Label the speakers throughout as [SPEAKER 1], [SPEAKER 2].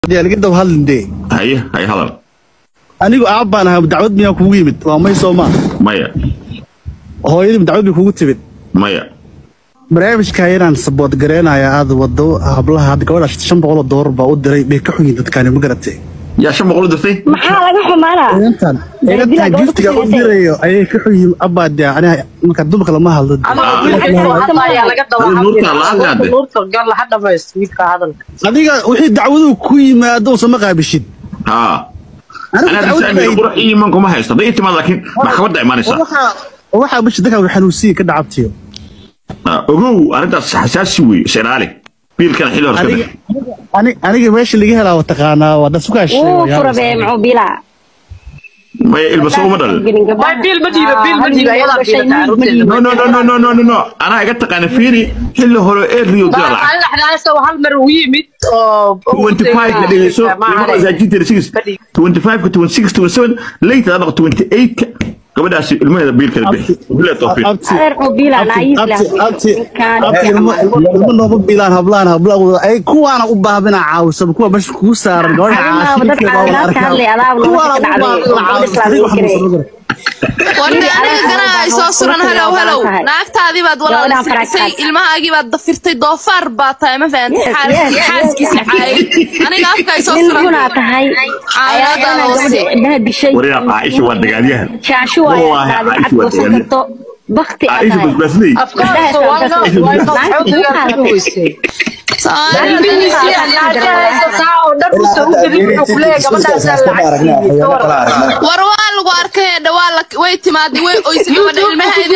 [SPEAKER 1] laga daba hadlin dee
[SPEAKER 2] haye haye hadal
[SPEAKER 1] anigu aab baan ahaa dacwad miyaa kugu yimid waa may soo maa
[SPEAKER 2] maya
[SPEAKER 1] hooyadii dacwad bay kugu timid
[SPEAKER 2] maya
[SPEAKER 1] barnaamijka inaan sabood gareenaya aad wado hablaha hadda gabadha shan boqol oo doolar baa u diray bay ka xunyiin dadkaani ma garatay
[SPEAKER 2] yaa shan boqol u dirtay
[SPEAKER 3] maxaa laga xumaanaa
[SPEAKER 1] intan
[SPEAKER 3] Daabilaha
[SPEAKER 1] intan
[SPEAKER 3] gabadha
[SPEAKER 1] giftiga
[SPEAKER 3] ku
[SPEAKER 1] u
[SPEAKER 3] siisay.
[SPEAKER 1] dirayo ayay ka xunyiin abaa dee aniga marka dumarka lama hadlo adiga wixii dacwaduhu ku yimaado usama qaabishid
[SPEAKER 2] haa
[SPEAKER 1] anigu
[SPEAKER 2] anaa
[SPEAKER 1] dacwad
[SPEAKER 2] bisaamiga qurux iyo iman kuma haysto hadday timaad laakiin maxkamadda imanaysa
[SPEAKER 1] waxaa waxaa bishi dadka xanuunsiya ka dhacabtiyo
[SPEAKER 2] Ah, ogow arrintaas xasaasi wey is ilaali biilkana xilli hore iska
[SPEAKER 1] aniga
[SPEAKER 2] bix
[SPEAKER 1] ani- aniga meesha laga helaa waa taqaanaa waa dad sukaa
[SPEAKER 3] wuu fura bee muxuu bilaa
[SPEAKER 2] maya ilbaso uma dhalin no no no no no no no no anaa iga taqaana fiiri xilli hore ee riyo dira lacag
[SPEAKER 4] hal mar uu yimid oo
[SPEAKER 2] 25 ka dhigayso lima masaajidta six 25 ka 26 27 later adaq 28 ka gabadhaasi ilmaheeda biilkada bixi bilaad tawfiiq
[SPEAKER 1] abti
[SPEAKER 3] adeer muxuu bilaa naayis leh
[SPEAKER 1] abti
[SPEAKER 3] ninkaan
[SPEAKER 1] abti ilmo ilmo nooma bilaan hablaan hablaan ay kuwaana u baahbina caawisa kuwa meesha kugu saaran gabadha
[SPEAKER 3] Arrimaha dad caawimaad ka hadlay, adaab nolosha ka dhacday, oo gabadha islaamka
[SPEAKER 5] warna aniga ganaa ay soo suran halow halow
[SPEAKER 3] tahay.
[SPEAKER 5] naagtaadii baad walaal
[SPEAKER 3] Gabadhaan faraag
[SPEAKER 5] sircisay
[SPEAKER 3] tahay.
[SPEAKER 5] ilmahaagii baad dafirtay doofaar baa tahay ma fahantay
[SPEAKER 3] Yes,
[SPEAKER 5] xaas-
[SPEAKER 3] yes, yes,
[SPEAKER 5] xaaskiisa
[SPEAKER 3] yes.
[SPEAKER 5] caayay aniga afka ay soo
[SPEAKER 3] nin
[SPEAKER 5] suran
[SPEAKER 3] gunaa tahay
[SPEAKER 5] Caawinaada
[SPEAKER 3] ayaana
[SPEAKER 5] hoose.
[SPEAKER 3] gabadha indhaha dishay
[SPEAKER 2] Wariyaa Caaisha waa dagaalyahan.
[SPEAKER 3] shaashu
[SPEAKER 2] Wallaahi,
[SPEAKER 3] waaye aad
[SPEAKER 2] Caaisha
[SPEAKER 3] lacag
[SPEAKER 2] waa
[SPEAKER 3] goosan
[SPEAKER 2] dagaalyahan.
[SPEAKER 3] karto bakti aad
[SPEAKER 2] Caaisha
[SPEAKER 3] tahay
[SPEAKER 2] basbaasley
[SPEAKER 5] war waa lagu arkay hedha waa la way timaaday way oysay gabadha ilmaheedii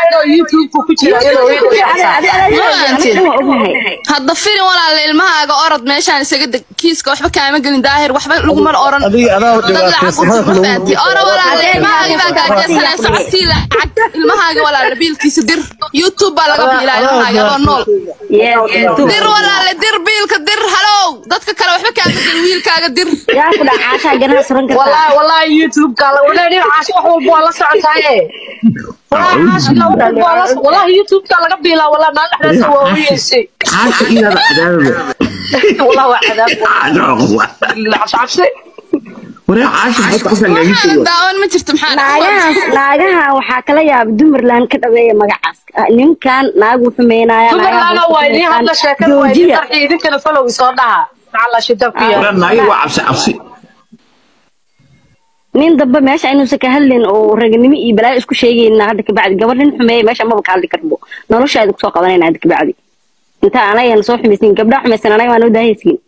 [SPEAKER 3] waa ognahay
[SPEAKER 5] hadda firin walaala ilmahaaga orod meeshaan isaga deg kiiska waxba kaama gelin daahir waxba lagumana oran
[SPEAKER 1] adiga adaa
[SPEAKER 5] dad lacag
[SPEAKER 1] dhibaataysan
[SPEAKER 5] u fahanti ora walaala ilmahaagi baa gaajaysanaya socodsii lacag ilmahaaga walaala biilkiisa dir youtube baa laga biilaa ilmahaaga adoo nool dir walaale dir biilka dir halow dadka kale waxba kaama gelin wiilkaaga dir
[SPEAKER 3] yaa ku dhaca caashaa ganaha suran kartaa
[SPEAKER 2] caasha inaada cadaadada caasha waraa caasha maxaad ku sangaagisa
[SPEAKER 5] daawan ma jirto maxaa
[SPEAKER 3] naagahaas naagaha waxaa kala yaaba dumarland ka dhaweeya magacaas Ah, ninkan naagu xumeynaya joojiya
[SPEAKER 2] waraa naagi waa cabsi cabsi
[SPEAKER 3] nin dambe meesha inuusan ka hadlin oo raganimo iyo balaayo isku sheegayna hadda kabacdi gabadh nin xumeeya meesha maba ka hadli karbo noloshaada kusoo qabanayna hadda kabacdi inta anagana soo xumaysin gabdhaha xumaysan anaga waa noo daahaysiin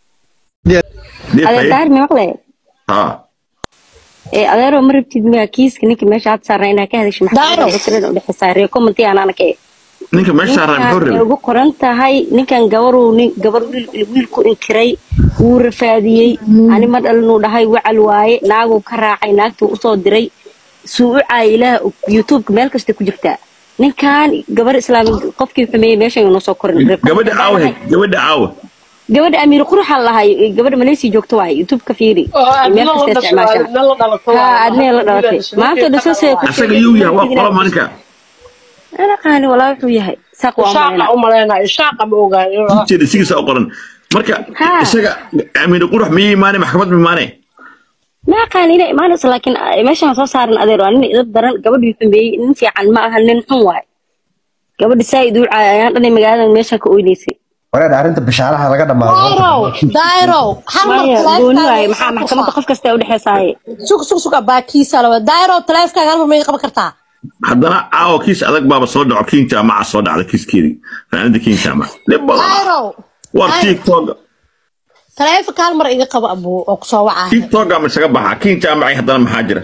[SPEAKER 3] adeer daahir mi maqle
[SPEAKER 2] haa
[SPEAKER 3] ee adeeroo ma rabtid miya kiiska ninka meesha had saarna inaa ka hadashay maxaa udhexeysaa ree commenti anaana ka
[SPEAKER 2] ninka meesha saaraa muxuu
[SPEAKER 3] ninkan ay
[SPEAKER 2] rabay
[SPEAKER 3] ugu qoran tahay ninkan gabaruu nin gabar wiil wiilku inkiray wuu rafaadiyey ani ma dhalinuu dhahay wacal waaye naaguu ka raacay naagtuu usoo diray suu u caayay ilaah youtubeka meel kasta ku jirtaa ninkan gabar islaami qofkii xumeeyey meeshan inoo soo korin
[SPEAKER 2] gabadha caawa gabadha caawa
[SPEAKER 3] gabadha amiir quruxaa lahay gabadha malaysia joogto waaye youtubeka fiiri meel kasta isticmaashaa ha adnee la dhalatay maanta dhasasee
[SPEAKER 2] asaga yuu yahay waa qola maalinka
[SPEAKER 3] ana qaani walaa wuxuu yahay saaq waa umaleyna
[SPEAKER 2] jeeda sigiisa u qoran marka
[SPEAKER 3] Haa.
[SPEAKER 2] isaga amiir qurux miyay imaanay maxkamad ma imaanay
[SPEAKER 3] ma aqaan inay imaanayso laakiin ah, meeshaan soo saaran adeer waa nin idab daran gabadhii xumeeyey nin fiican ma aha nin xun waaye gabadhi saa'id u caay ayaan dhanay magaalada meeshaan ka oynaysay
[SPEAKER 6] wareer arrinta bishaaraha laga dhammaado
[SPEAKER 7] dairow hal mar
[SPEAKER 3] maya gooni waaye
[SPEAKER 7] taleefankaaga
[SPEAKER 3] maxaa maxkamadda qof kasta u dhexeysaaye
[SPEAKER 7] sug sug suga baakiisa lawa dairow taleefankaaga hal mar may qaban kartaa
[SPEAKER 2] haddana caawa kiis adag baaba soo dhaco kiin jaamaca soo dhacda kiiskeedii fanaanada kiin jaamac dhib badan
[SPEAKER 7] dairow
[SPEAKER 2] war tiktok
[SPEAKER 7] taleefanka hal mar iga qabo abuu oo kusoo wacaa
[SPEAKER 2] tiktok ama isaga baxa kiin jaamacay haddana maxaa jira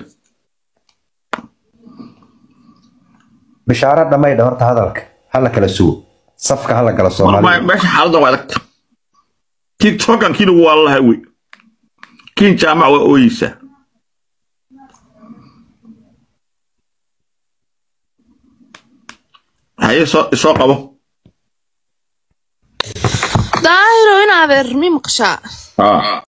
[SPEAKER 6] bishaaro dhammaydha horta hadalka hala kala sugo safka hala gala
[SPEAKER 2] War,
[SPEAKER 6] soomaaliya
[SPEAKER 2] meesha xaaladan waa adagta tiktokan kiina waa lahay wey kiin jaamac waa ooyeysaa haye soo isoo qabo
[SPEAKER 5] daahiro in adeer mi maqashaa
[SPEAKER 2] haa